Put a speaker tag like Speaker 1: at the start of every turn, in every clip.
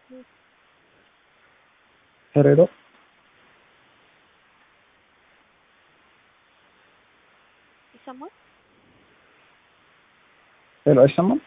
Speaker 1: ሄሎ
Speaker 2: ይሰማል?
Speaker 1: ሄሎ አይሰማም?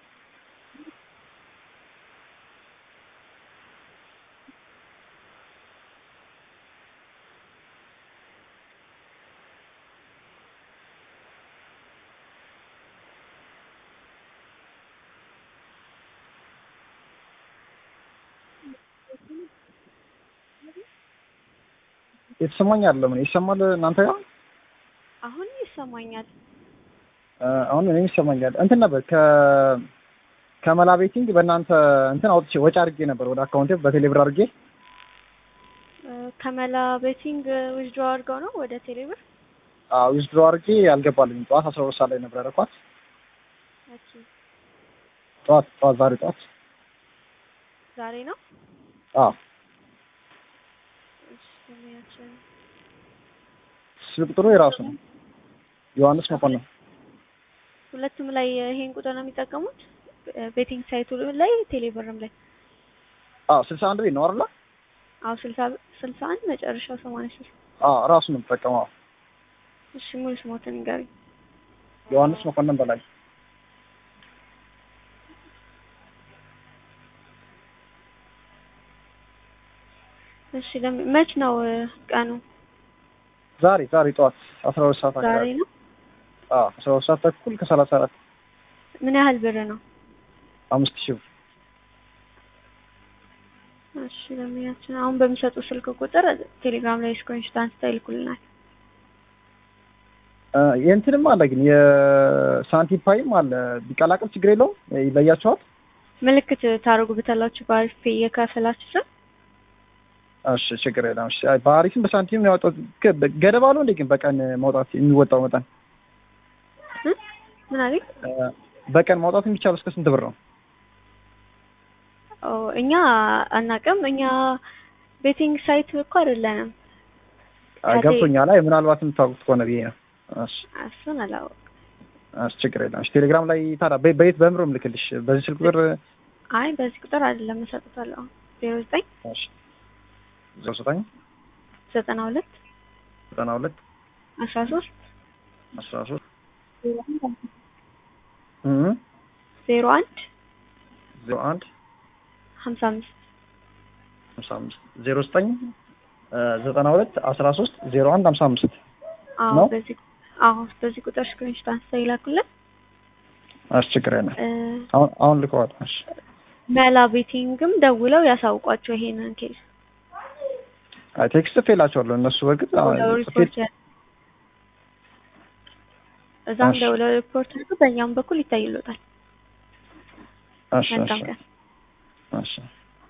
Speaker 1: የተሰማኝ አይደለም። ይሰማል እናንተ ጋር?
Speaker 2: አሁን ይሰማኛል።
Speaker 1: አሁን እኔም ይሰማኛል። እንትን ነበር ከ ከመላ ቤቲንግ በእናንተ እንትን አውጥቼ ወጪ አድርጌ ነበር ወደ አካውንቴ በቴሌብር አድርጌ
Speaker 2: ከመላ ቤቲንግ ዊዝድሮ አድርገው ነው ወደ ቴሌብር?
Speaker 1: አዎ ዊዝድሮ አድርጌ አልገባልኝም። ጠዋት አስራ ሁለት ሰዓት ላይ ነበር ያደረኳት።
Speaker 2: ኦኬ
Speaker 1: ጠዋት ጠዋት ዛሬ ጠዋት
Speaker 2: ዛሬ ነው?
Speaker 1: አዎ
Speaker 2: እሺ ስሚያችን
Speaker 1: ስልክ ቁጥሩ የራሱ ነው። ዮሐንስ መኮንን
Speaker 2: ሁለቱም ላይ ይሄን ቁጥር ነው የሚጠቀሙት? ቤቲንግ ሳይቱ ላይ ቴሌብርም ላይ?
Speaker 1: አዎ ስልሳ አንድ ቤት ነው አይደለ?
Speaker 2: አዎ ስልሳ ስልሳ አንድ መጨረሻው ሰማንያ ሶስት
Speaker 1: አዎ ራሱ ነው የምጠቀመው።
Speaker 2: እሺ ሙሉ ስሞትን ንገሪኝ።
Speaker 1: ዮሐንስ መኮንን በላይ
Speaker 2: እሺ ለምን መች ነው ቀኑ?
Speaker 1: ዛሬ ዛሬ ጠዋት አስራ ሁለት ሰዓት
Speaker 2: ዛሬ
Speaker 1: አካባቢ
Speaker 2: ነው።
Speaker 1: አዎ አስራ ሁለት ሰዓት ተኩል ከሰላሳ አራት
Speaker 2: ምን ያህል ብር ነው?
Speaker 1: አምስት ሺህ ብር
Speaker 2: እሺ ለሚያችን አሁን በሚሰጡ ስልክ ቁጥር ቴሌግራም ላይ ስክሪንሾት አንስተው ይልኩልናል።
Speaker 1: እ የእንትንም አለ ግን የሳንቲም ፓይም አለ ቢቀላቀል ችግር የለውም ይለያቸዋል።
Speaker 2: ምልክት ታደርጉበታላችሁ በአሪፍ ፔ እየከፈላችሁ ስር
Speaker 1: እሺ ችግር የለም። እሺ አይ በአሪፍም በሳንቲም ነው ያወጣሁት። ገ- ገደብ አለው እንዴ ግን በቀን ማውጣት የሚወጣው መጠን
Speaker 2: እ? ምን አለኝ?
Speaker 1: እ በቀን ማውጣት የሚቻለው እስከ ስንት ብር ነው?
Speaker 2: ኦ እኛ አናውቅም። እኛ ቤቲንግ ሳይት እኮ አይደለንም።
Speaker 1: አይ
Speaker 2: ከቴ-
Speaker 1: ገብቶኛል። አይ ምናልባት የምታውቁት ከሆነ ብዬ ነው። እሺ
Speaker 2: እሱን አላወቅም።
Speaker 1: እሺ ችግር የለም። እሺ ቴሌግራም ላይ ታዲያ በ- በየት በምሮ ምልክልሽ? በዚህ ስልክ ቁጥር
Speaker 2: አይ በዚህ ቁጥር አይደለም እሰጥታለሁ። ዜሮ ዘጠኝ
Speaker 1: እሺ ዜሮ ዘጠኝ
Speaker 2: ዘጠና ሁለት
Speaker 1: ዘጠና ሁለት
Speaker 2: አስራ ሶስት
Speaker 1: አስራ ሶስት
Speaker 2: ዜሮ አንድ
Speaker 1: ዜሮ አንድ
Speaker 2: ሀምሳ አምስት
Speaker 1: ሀምሳ አምስት ዜሮ ዘጠኝ ዘጠና ሁለት አስራ ሶስት ዜሮ አንድ ሀምሳ አምስት
Speaker 2: አዎ
Speaker 1: ነው?
Speaker 2: በዚህ አዎ በዚህ ቁጥር ስክሪንሾት አንስተው ይላኩልን።
Speaker 1: እሺ ችግር የለም።
Speaker 2: እ፣
Speaker 1: አሁን አሁን ልከዋል። እሺ
Speaker 2: መላ ቤቲንግም ደውለው ያሳውቋቸው ይሄንን ኬዝ
Speaker 1: አይ ቴክስት ጽፌላቸዋለሁ። እነሱ በእርግጥ አዎ፣
Speaker 2: ደውለው
Speaker 1: ጽፌ-
Speaker 2: ሪፖርት ያ- እዛም
Speaker 1: እሺ።
Speaker 2: ደውለው ሪፖርት አድርገው በእኛም በኩል ይታይሎታል።
Speaker 1: እሺ
Speaker 2: መልካም
Speaker 1: እሺ
Speaker 2: ቀን።
Speaker 1: እሺ